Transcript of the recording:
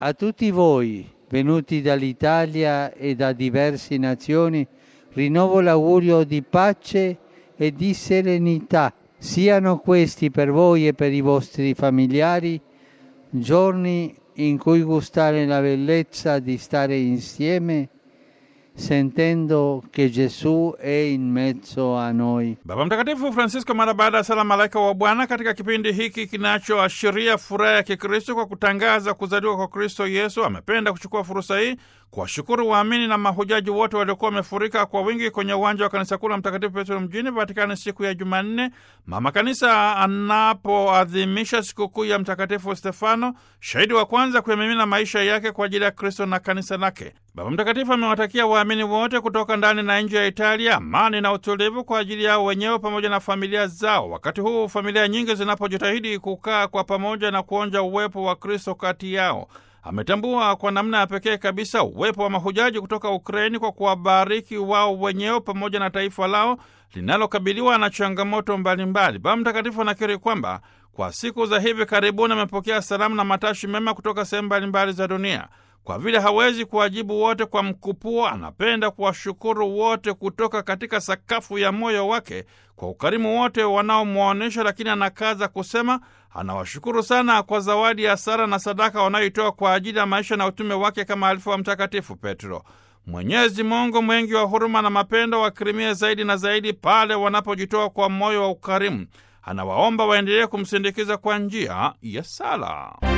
A tutti voi, venuti dall'Italia e da diverse nazioni, rinnovo l'augurio di pace e di serenità. Siano questi per voi e per i vostri familiari giorni in cui gustare la bellezza di stare insieme sentendo che Gesù è in mezzo a noi. Baba Mtakatifu Francisco mara baada ya sala malaika wa Bwana katika kipindi hiki kinachoashiria furaha ya Kikristo kwa kutangaza kuzaliwa kwa Kristo Yesu, amependa kuchukua fursa hii kuwashukuru waamini na mahujaji wote waliokuwa wamefurika kwa wingi kwenye uwanja wa kanisa kuu la Mtakatifu Petro mjini Vatikani siku ya Jumanne, mama kanisa anapoadhimisha sikukuu ya Mtakatifu Stefano, shahidi wa kwanza kuyamimina maisha yake kwa ajili ya Kristo na kanisa lake. Baba Mtakatifu amewatakia waamini wote kutoka ndani na nje ya Italia amani na utulivu kwa ajili yao wenyewe pamoja na familia zao, wakati huu familia nyingi zinapojitahidi kukaa kwa pamoja na kuonja uwepo wa Kristo kati yao. Ametambua kwa namna ya pekee kabisa uwepo wa mahujaji kutoka Ukraini kwa kuwabariki wao wenyewe pamoja na taifa lao linalokabiliwa na changamoto mbalimbali. Baba Mtakatifu anakiri kwamba kwa siku za hivi karibuni amepokea salamu na matashi mema kutoka sehemu mbalimbali za dunia. Kwa vile hawezi kuwajibu wote kwa mkupuo, anapenda kuwashukuru wote kutoka katika sakafu ya moyo wake kwa ukarimu wote wanaomwonyesha, lakini anakaza kusema anawashukuru sana kwa zawadi ya sala na sadaka wanayoitoa kwa ajili ya maisha na utume wake kama alifu wa Mtakatifu Petro. Mwenyezi Mungu mwingi wa huruma na mapendo wakirimie zaidi na zaidi pale wanapojitoa kwa moyo wa ukarimu. Anawaomba waendelee kumsindikiza kwa njia ya sala.